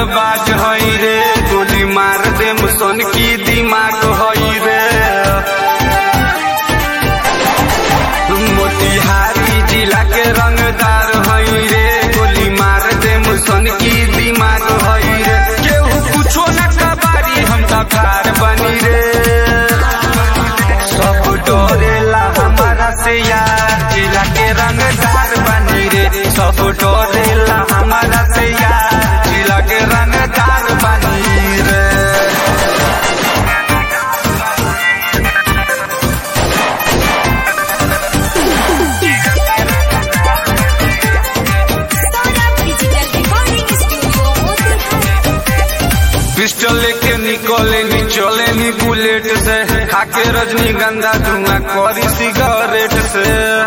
बाज हई रे गोली मार दे मुसन की दिमाग हई रे मोतिहारी जिला के रंगदार हई रे गोली मार दे मुसन की दिमाग हई रे केहू कुछो न कबारी हम तखार बनी रे सब डोरेला हमारा से यार जिला के रंगदार बनी रे सब डोरेला हमारा से यार जिला के रंगदार बनी रे Sonam Digital Recording Studio Motilal. Pistol लेके निकले नी चले नी बुलेट से खाके रजनीगंधा धुआं करी सिगरेट से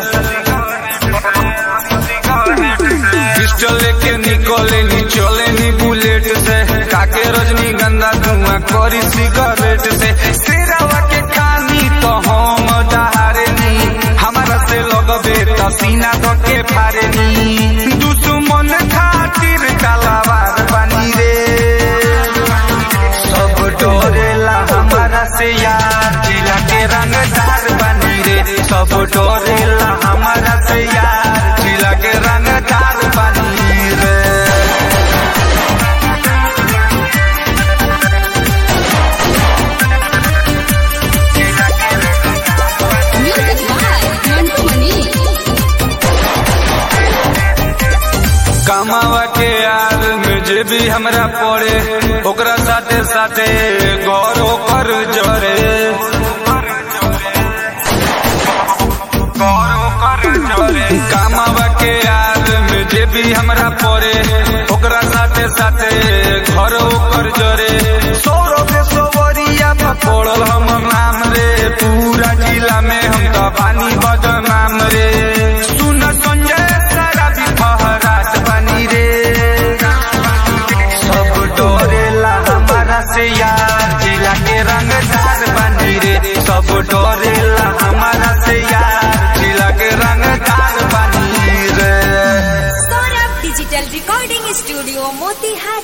पिस्टल लेके निकले नी चले नी बुलेट से खाके रजनीगंधा धुआं करी सिगरेट से सिरावा के खानी तो हम दहारे नी हमारा से लगबे तो सीना तो के फारे नी दुश्मन खातिर कलावार बनी रे सब डोरेला हमारा से यार जिला के रंगदार बनी रे सब डोरेला हमारा से यार जिला के रंगदार बनी रे Music by Mantu Mani. कमावा के यार में जे भी हमरा पड़े ओकरा साथे साथे गौरव कर जरे गौरव कर जरे कमावा के यार में जे भी हमरा पड़े ओकरा साथे साथे घर ओकर जरे सौरभ सवरिया पड़ल हम नाम रे पूरा जिला में हम तो पानी बदनाम रे सुन संजय सारा भी फहरात बनी रे सब डोरेला हमारा से यार जिला के रंगदार बनी रे सब डोरेला हमारा से यार जिला के रंगदार बनी रे Sonam Digital Recording Studio Motilal.